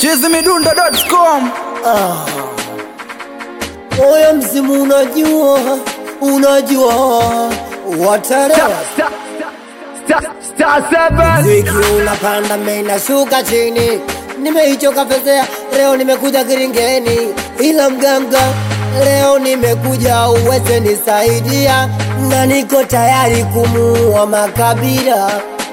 chizimidundo.com Moyo mzimu unajua, unajua watarewa Ziki unapanda mena shuka chini, nimeichoka fezea, leo nimekuja kiringeni, ila mganga leo nimekuja uweze nisaidia, na niko tayari kumuua makabila,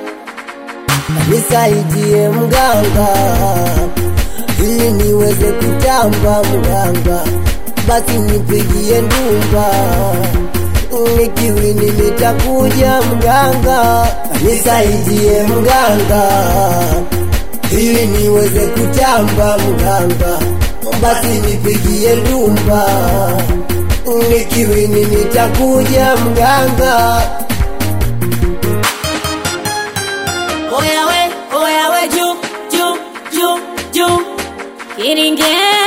nisaidie mganga ili niweze kutamba mganga, basi nipigie ndumba nikiwini nitakuja mganga, nisaidie mganga, ili niweze kutamba mganga, basi nipigie ndumba, nikiwini nitakuja mganga. Oya we, oya we, juu, juu, juu, juu. Kiringe,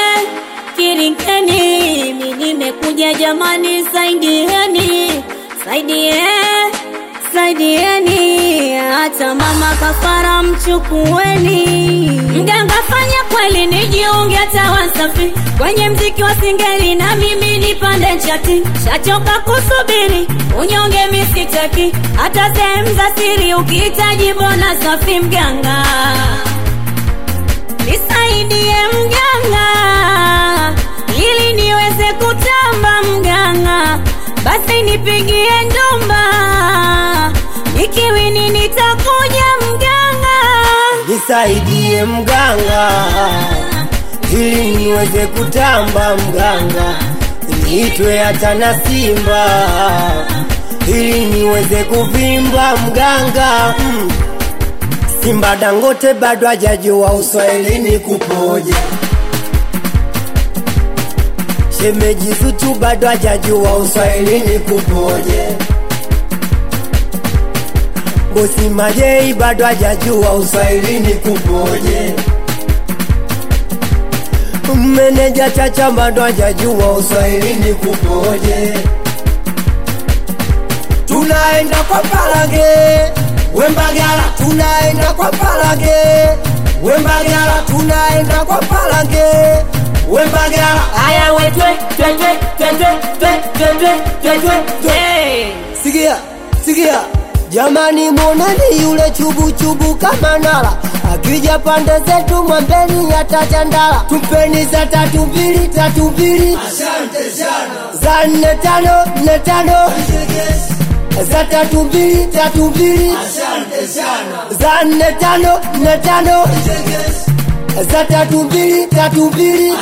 kiringeni, mi nimekuja jamani, saidieni, saidie, saidieni, hata mama kafara mchukueni. Mganga fanya kweli, nijiunge hata Wasafi kwenye mziki wa singeli, na mimi nipande chati, shachoka kusubiri unyonge misitaki, hata sehemu za siri ukihitaji bona safi mganga nisaidie mganga, ili niweze kutamba mganga, basi nipigie ndumba, nikiwini nitakuja mganga. nisaidie mganga, ili niweze kutamba mganga, niitwe hata na simba, ili niweze kuvimba mganga mm. Simba Dangote bado hajajua uswahilini kupoje, shemeji Zuchu bado hajajua uswahilini kupoje, bosi Majei bado hajajua uswahilini kupoje, meneja Chacha bado hajajua uswahilini kupoje. Tunaenda kwa Palange Wembagala, tunaenda kwa Palange Wembagala, tunaenda kwa Palange Wembagala. Aya we twe twe twe twe twe twe twe twe twe twe Sikia, sikia jamani, moneni yule chubu chubu kama nala akija pande zetu mwambeni atachandala, tumpeni za tatu mbili tatu mbili za nne tano nne tano za tatu mbili tatu mbili za nne tano nne tano za tatu mbili tatu mbili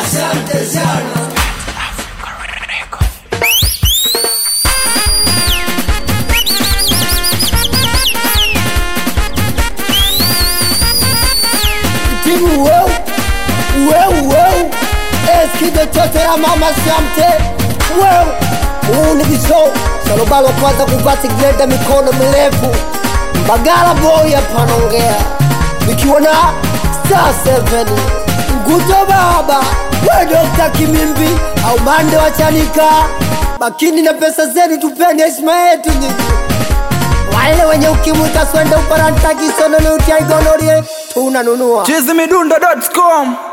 timu weu weu weu eskide chotera mama samte weu huu ni kishow salobalo kwanza kuvaa sigreda mikono mirefu mbagala boy apanaongea nikiwa na star 7 nguto baba we dokta kimimbi au mande wa chanika makini na pesa zenu tupeni heshima yetu nyinyi wale wenye ukimwi kaswende uparantakisononeutiaigonorie tunanunua chizimidundo.com